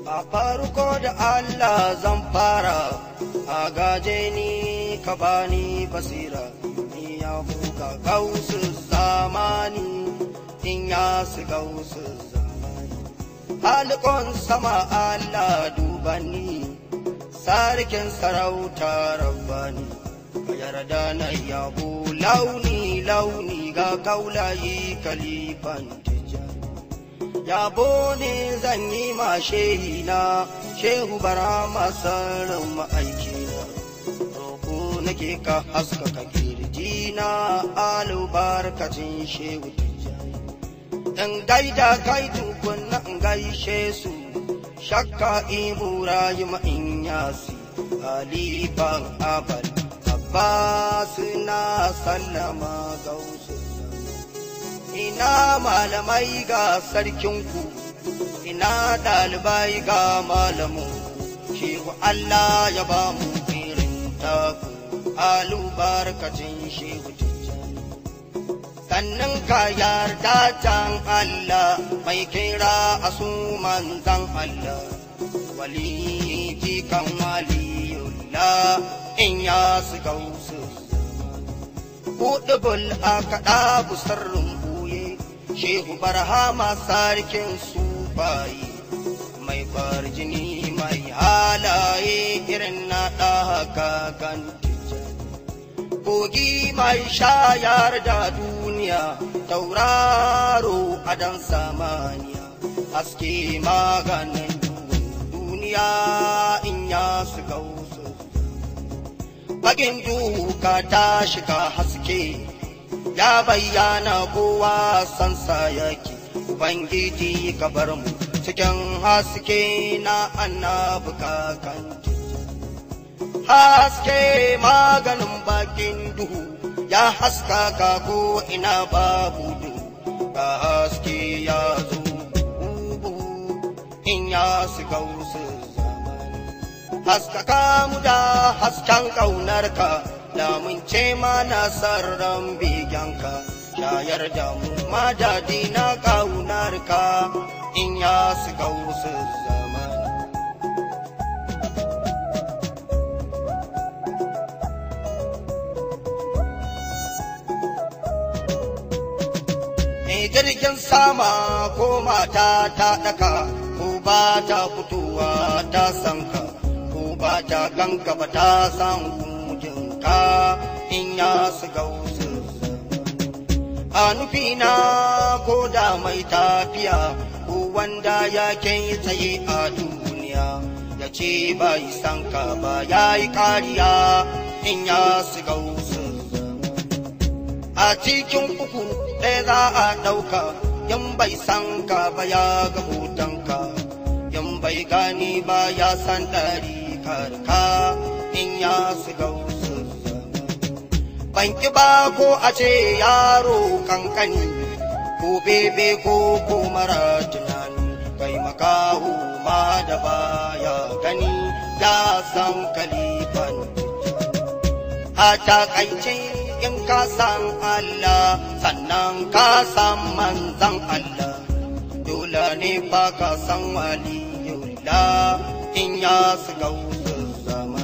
a farko da Allah zan fara a gaje ni ka bani basira ni ya buga gausu zamani in ya su gausu zamani halikon sama Allah dubani sarkin sarauta rabbani ka yarda na yabo launi launi ga kaulayi kalifan tijjani yabo ne zan yi ma shehi na shehu bara masarin ma'aikina roƙo nake ka haskaka kirji na alubarkacin shehu tijjani in gaida kai tukunna in gaishe su shakka ibrahim in yasi alifan abal abbas na sallama gausu ina malamai ga sarkinku ina ɗalibai ga malamu shehu Allah ya ba mu irin taku alubarkacin shehu tijjani sannan ka yarda can Allah mai kira a su manzan Allah wali jikan waliyullah in ya su gausu Kuɗubul a kaɗa busarrin buye, Shehu Barhama sarkin sufaye, mai farjini mai halaye irin na ɗaka kan Kogi mai shayar da duniya, tauraro a dan samaniya, haske maganin duniya in ya su gausu. Bagin duka ta shiga haske, ya bayyana kowa sansa yake, Ubangiji ka bar mu cikin haske na annabi kakan Haske maganin bakin duhu, ya haska ka ko ina babu duhu, ka haske ya zo bubu in ya shiga wasu zamani. haskaka mu da hasken ƙaunarka lamunce mana sarran begenka shayar da mu madadi na ƙaunarka in ya su gausu zamani Me jirgin sama ko mata ta ɗaka ko ba ta fitowa ta sanka ko ba ta ganka ba ta san kujinka in ya su gausu a nufina ko da mai tafiya ko wanda ya kai tsaye a duniya ya ce bai san ka ba ya yi kariya in ya su gausu a cikin uku ɗaya za a ɗauka yan bai san ka ba ya ga hotonka yan bai gani ba ya san ɗari karka in ya su gausu ban ki ba ko a ce yaro kankani ko bebe ko ko mara tunani kai makaho ma da baya gani ya san kalifan a takaice in ka san Allah sannan ka san manzan Allah dole ne ba ka san waliyullah in ya su gausu zama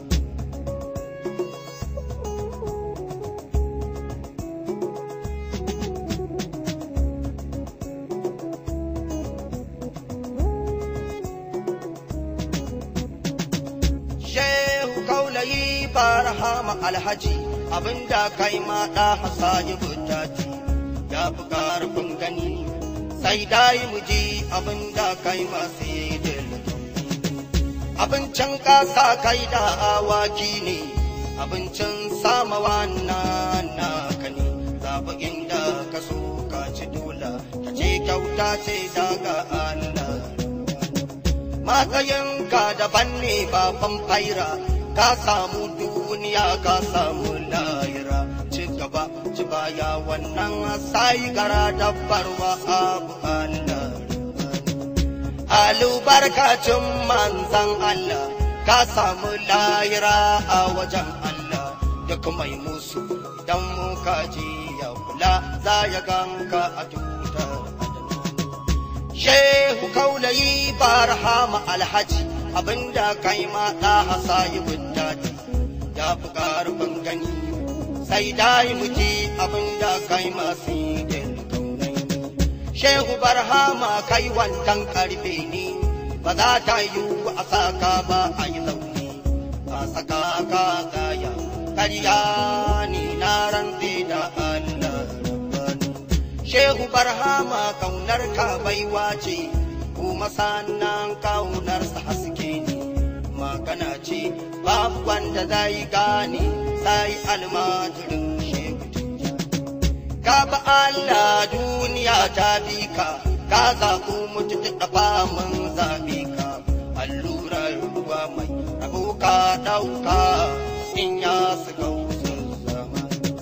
Shehu kaulayi barhama alhaji abinda kai ma da hasayi butati ya fi karfin gani sai dai mu ji abinda kai ma sai da abincin ƙasa kai da awaki ne abincin samawa na naka ne zaɓi inda ka so ka ci dola ka ce kyauta ce daga Allah matsayinka daban ne baban faira ka samu duniya ka samu lahira ci gaba ci baya wannan sai gara dabbarwa abu Allah alubarkacin manzan Allah ka samu lahira a wajen Allah duk mai musu idan muka ji ya kula za ya ganka a tutar shehu kaulayi barhama alhaji abinda kai ma da hasayi buddati ya fi karfin gani sai dai muji abinda kai ma sidin kaunai shehu barhama kai wantan karfe ne ba za ta yi a saka ba a yi zaune a saka ka gaya karya ni na rantse da Allah rabbani shehu barhama kaunar ka baiwa ce kuma sannan kaunarsa haske ne magana ce babu wanda zai gane sai almajirin shehu tijjani ka ba Allah duniya ta bi ka ka zaɓu mutu da mun zaɓe ka allurar ruwa mai rabo ka ɗauka in ya su gausun zama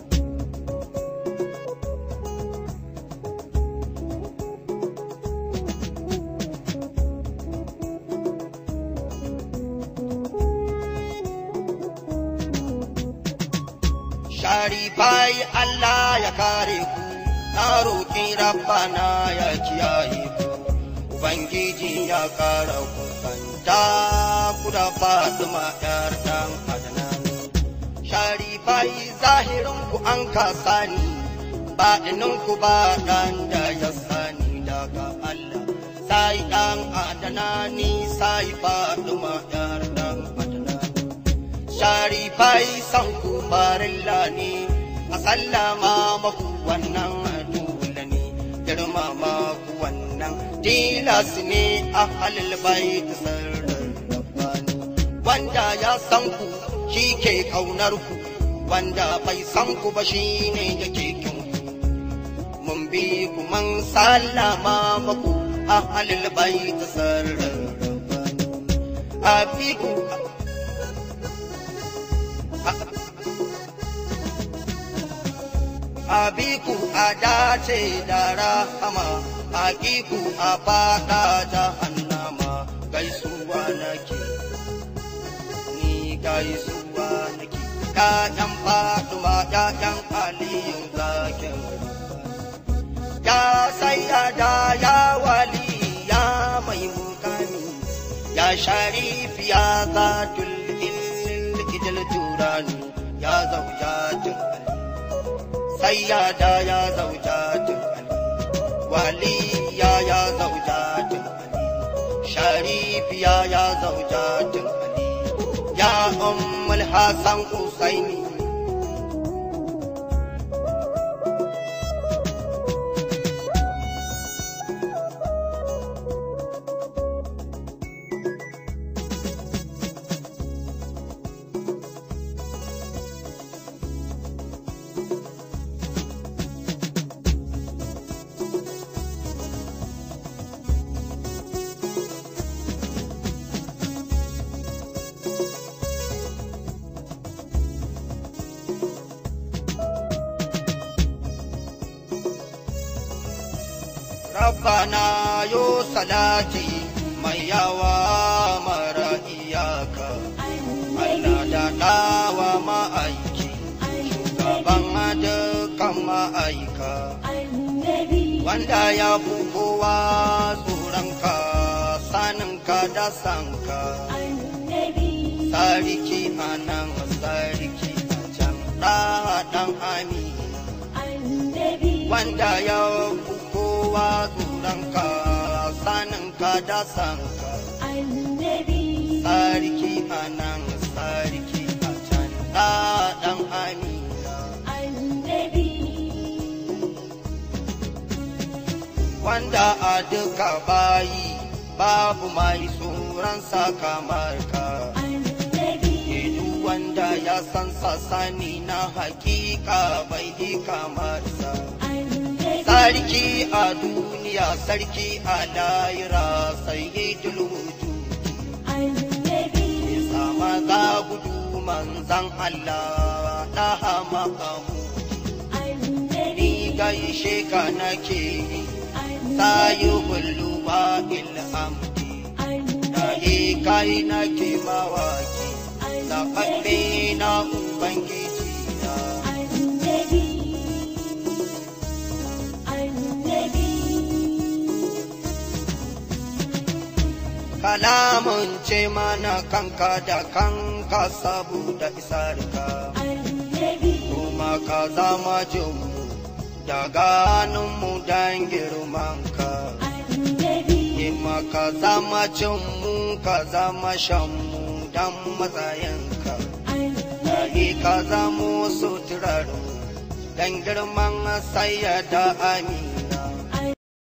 sharifai Allah ya kare ku na roƙi rabbana ya kiyaye ku ubangiji ya kara ku kanta ku da fatima yar dan adnani sharifai zahirin ku an kasa ni baɗinin ku ba dan da ya sani daga Allah sai dan adnani sai fatima yar dan adnani sharifai san ku farilla ne a sallama maku wannan dole ne girmama ku wannan tilas ne a halil bait sarrar rabbani wanda ya san ku shi ke kaunar ku wanda bai san ku ba shi ne yake kin ku mun bi ku man sallama maku a halil bait sarrar rabbani a bi ku abiku a dace da rahama hakiku a fada jahannama gaisuwa nake ni gaisuwa nake ƴaƴan fatima ƴaƴan aliyun zakin ya sayyada ya wali ya mai mukami ya sharifi ya zatul ilil ijil turani ya zaujatin ali sayyada ya zaujatin ali waliya ya zaujatin ali sharifiya ya zaujatin ali ya ummul hasan usaini Rabbana yo salati mai yawa mara iyaka. Allah da dawa ma'aiki, shugaban dukkan ma'aika. Wanda ya fi kowa tsoronka, saninka da sanka. Sarki a nan, sarki a can, ɗan amina. Wanda ya fi kowa tsoronka, saninka da sanka. Sarki a nan, sarki a can, ɗan amina. Wanda a duka bayi babu mai tsoronsa kamar ka. Duk wanda ya san sasani na hakika bai yi kamar sa. Sarki a duniya, sarki a layira, sai yi dulwuju. Sama za gudu manzan Allah ɗaha makamu. Ni gaishe ka nake yi, sayi hullu ba ilhamdi. Dahi kai nake mawaki, zaɓaɓɓe na Ubangiji na. kalamun ce mana kanka da kanka saboda isarka kuma ka zama jinmu da ganinmu don girmanka Ima ka zama cinmu ka zama shanmu don matsayinka Dari ka zamo suturarmu don girman sayyada amin